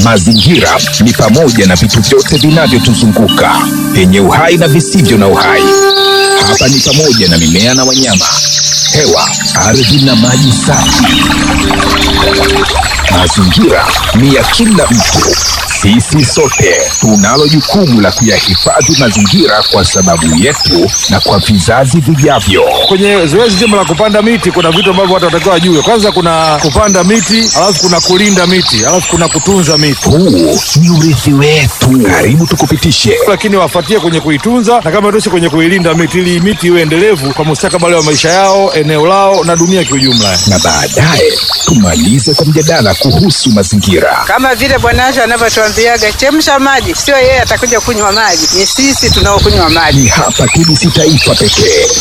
Mazingira ni pamoja na vitu vyote vinavyotuzunguka vyenye uhai na visivyo na uhai. Hapa ni pamoja na mimea na wanyama, hewa, ardhi na maji safi. Mazingira ni ya kila mtu. Sisi sote tunalo jukumu la kuyahifadhi mazingira kwa sababu yetu na kwa vizazi vijavyo. Kwenye zoezi zima la kupanda miti kuna vitu ambavyo watu watakiwa wajue. Kwanza kuna kupanda miti, alafu kuna kulinda miti, alafu kuna kutunza miti, Huu ni urithi wetu. Karibu tukupitishe lakini wafuatie kwenye kuitunza na kama tosha kwenye kuilinda miti, ili miti iwe endelevu kwa mustakabali wa maisha yao, eneo lao na dunia kiujumla. na baadaye tumalize kwa mjadala kuhusu mazingira. kama vile Bwana Asha anavyotuambiaga chemsha maji, sio yeye atakuja kunywa maji, ni sisi tunaokunywa maji. Ni hapa TBC Taifa pekee